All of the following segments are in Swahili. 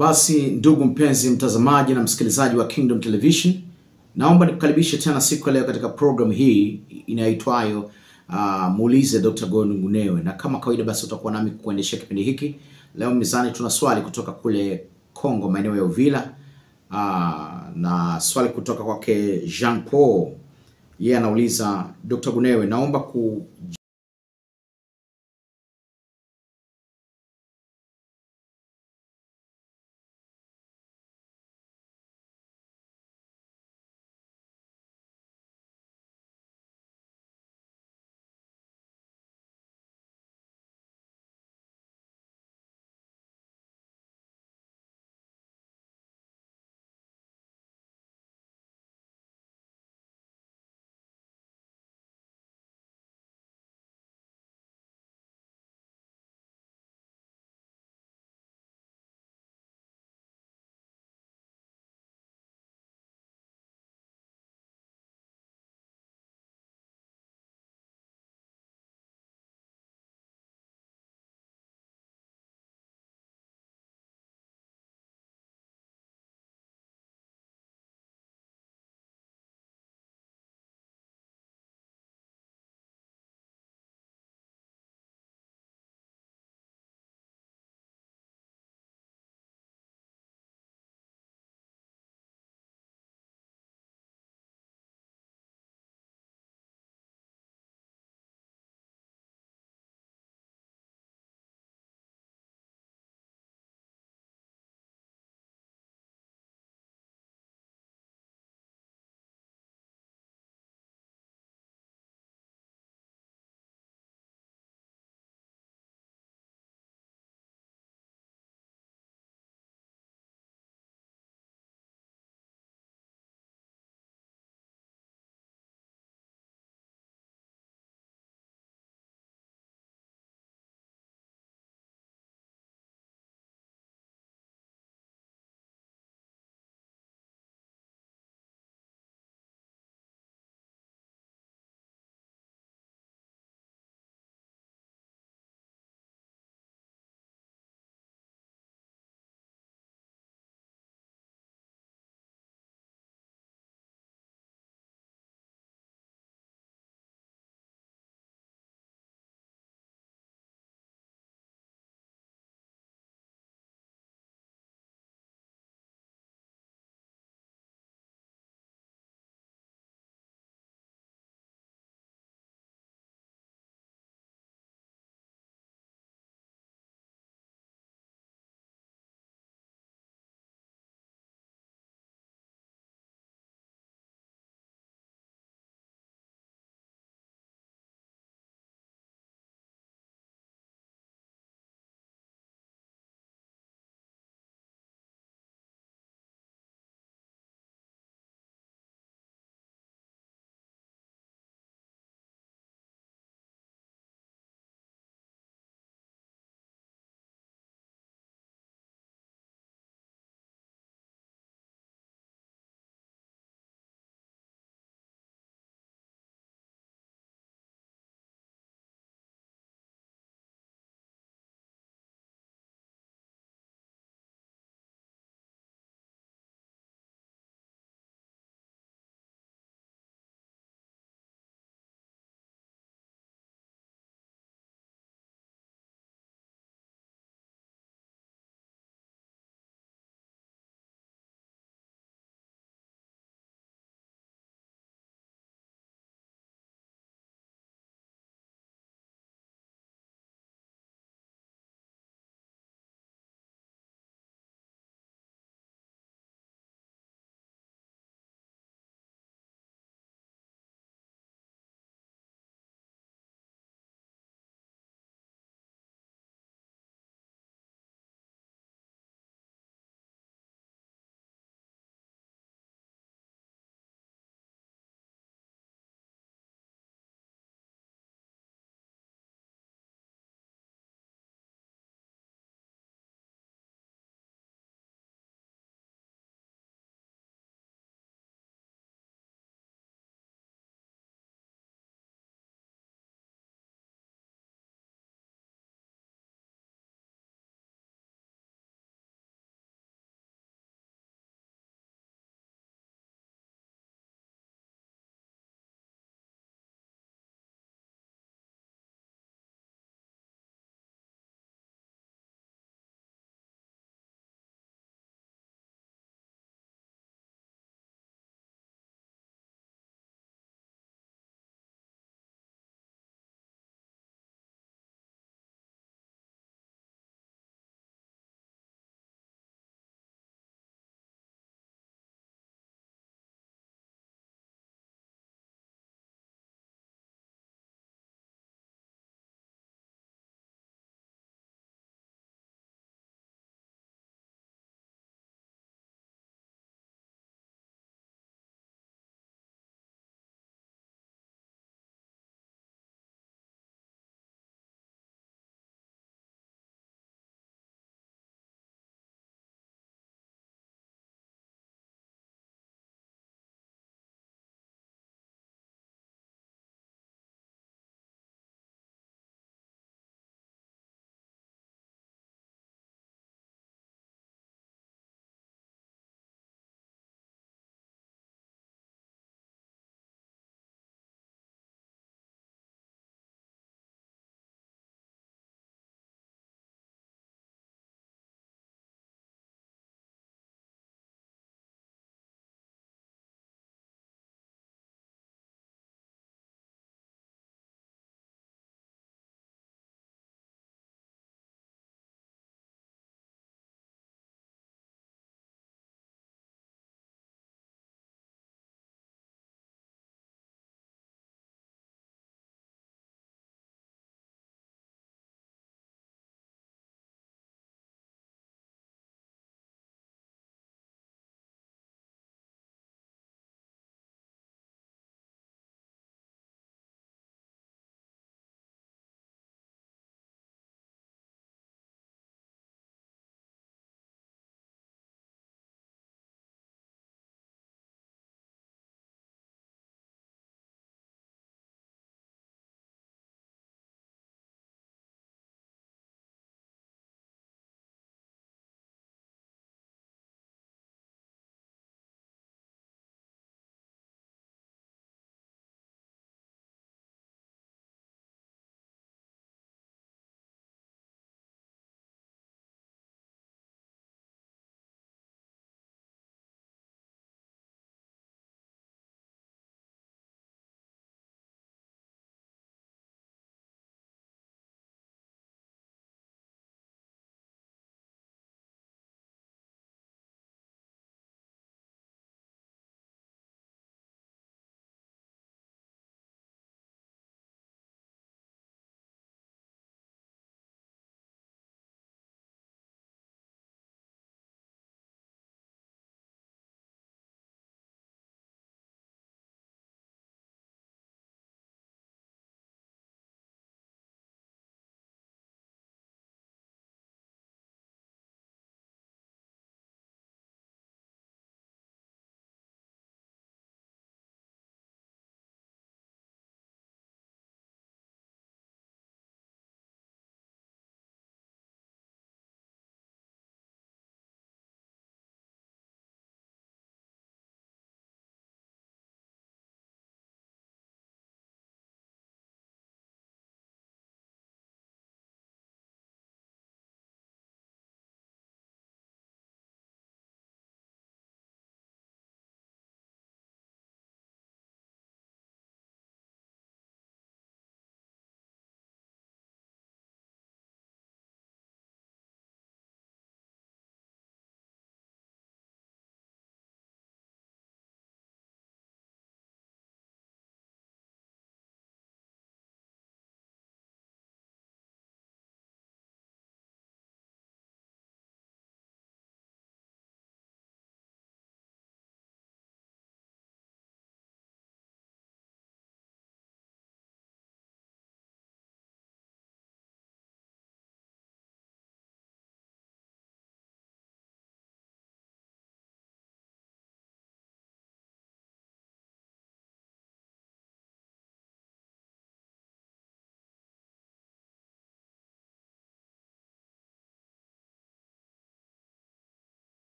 Basi ndugu mpenzi mtazamaji na msikilizaji wa Kingdom Television, naomba nikukaribishe tena siku ya leo katika program hii inayoitwayo uh, muulize Dr. Gordon Ngunewe, na kama kawaida basi utakuwa nami kuendeshea kipindi hiki. Leo mezani tuna swali kutoka kule Kongo, maeneo ya Uvira, uh, na swali kutoka kwake Jean Paul. Yeye anauliza Dr. Ngunewe, naomba ku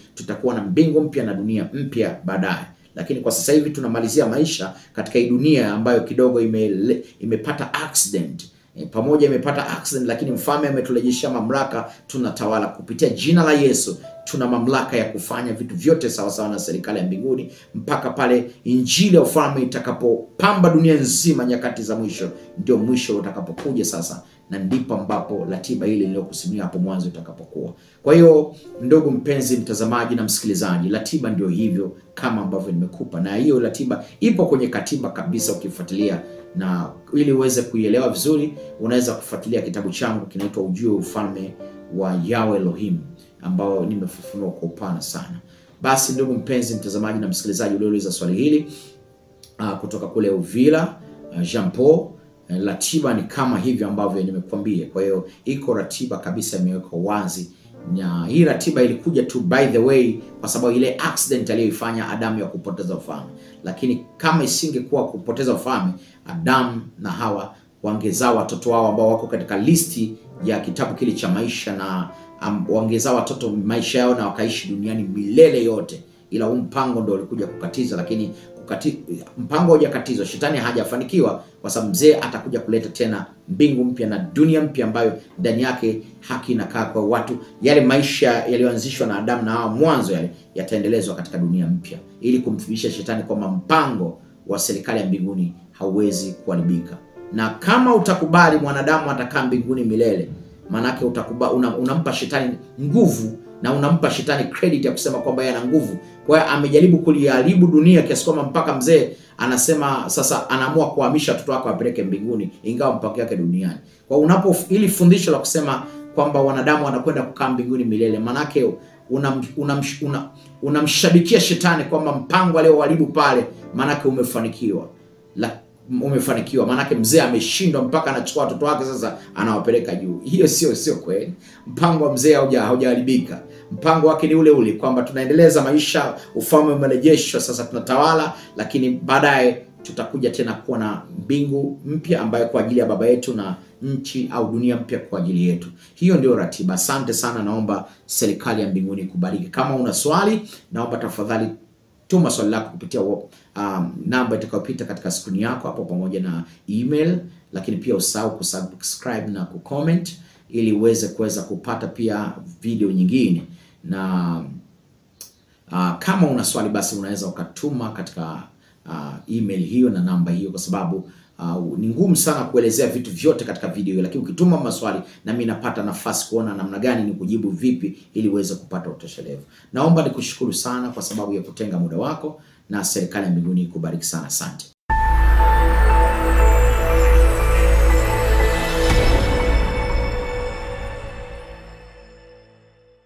tutakuwa na mbingu mpya na dunia mpya baadaye lakini kwa sasa hivi tunamalizia maisha katika hii dunia ambayo kidogo ime, imepata accident e, pamoja imepata accident, lakini mfalme ametulejeshea mamlaka, tunatawala kupitia jina la Yesu. Tuna mamlaka ya kufanya vitu vyote sawasawa na serikali ya mbinguni mpaka pale injili ya ufalme itakapopamba dunia nzima nyakati za mwisho, ndio mwisho utakapokuja sasa, na ndipo ambapo ratiba hili niliyokusimulia hapo mwanzo itakapokuwa. Kwa hiyo, ndugu mpenzi mtazamaji na msikilizaji, ratiba ndio hivyo kama ambavyo nimekupa, na hiyo ratiba ipo kwenye katiba kabisa, ukifuatilia na ili uweze kuielewa vizuri, unaweza kufuatilia kitabu changu kinaitwa Ujue Ufalme wa Yahweh Elohim ambao nimefafanua kwa upana sana. Basi ndugu mpenzi mtazamaji na msikilizaji uliouliza swali hili uh, kutoka kule Uvira uh, Jean Paul uh, ratiba ni kama hivyo ambavyo nimekuambia. Kwa hiyo iko ratiba kabisa imewekwa wazi, na hii ratiba ilikuja tu by the way kwa sababu ile accident aliyoifanya Adamu ya kupoteza ufalme, lakini kama isingekuwa kupoteza ufalme, Adamu na Hawa wangezaa watoto wao ambao wako katika listi ya kitabu kile cha maisha na um, wangezaa watoto maisha yao na wakaishi duniani milele yote, ila huu mpango ndio ulikuja kukatiza, lakini kukati, mpango hujakatizwa, shetani hajafanikiwa, kwa sababu mzee atakuja kuleta tena mbingu mpya na dunia mpya ambayo ndani yake haki inakaa kwa watu. Yale maisha yaliyoanzishwa na Adamu na Hawa mwanzo yale yataendelezwa katika dunia mpya, ili kumthibitisha shetani kwamba mpango wa serikali ya mbinguni hauwezi kuharibika. Na kama utakubali mwanadamu atakaa mbinguni milele, maanake utakuba una, unampa shetani nguvu na unampa shetani credit ya kusema kwamba yeye ana nguvu. Kwa hiyo amejaribu kuliharibu dunia kiasi kwamba mpaka mzee anasema sasa anaamua kuhamisha watoto wake wapeleke mbinguni, ingawa mpango yake duniani. Kwa unapo ili fundisho la kusema kwamba wanadamu wanakwenda kukaa mbinguni milele, maanake unamshabikia una, una, una shetani kwamba mpango alioharibu pale, maanake umefanikiwa la, umefanikiwa maanake mzee ameshindwa mpaka anachukua watoto wake sasa anawapeleka juu. Hiyo sio sio kweli. Mpango wa mzee haujaharibika. Mpango wake ni ule ule kwamba tunaendeleza maisha, ufalme umerejeshwa, sasa tunatawala, lakini baadaye tutakuja tena kuwa na mbingu mpya ambayo kwa ajili ya baba yetu na nchi au dunia mpya kwa ajili yetu. Hiyo ndio ratiba. Asante sana, naomba serikali ya mbinguni kubariki. Kama una swali, naomba tafadhali tuma swali lako kupitia um, namba itakayopita katika skrini yako hapo pamoja na email, lakini pia usahau kusubscribe na kucomment ili uweze kuweza kupata pia video nyingine, na uh, kama una swali basi unaweza ukatuma katika uh, email hiyo na namba hiyo, kwa sababu uh, ni ngumu sana kuelezea vitu vyote katika video hiyo, lakini ukituma maswali na mimi napata nafasi kuona namna gani ni kujibu vipi ili uweze kupata utoshelevu. Naomba nikushukuru sana kwa sababu ya kutenga muda wako, na serikali ya mbinguni ikubariki sana. Asante.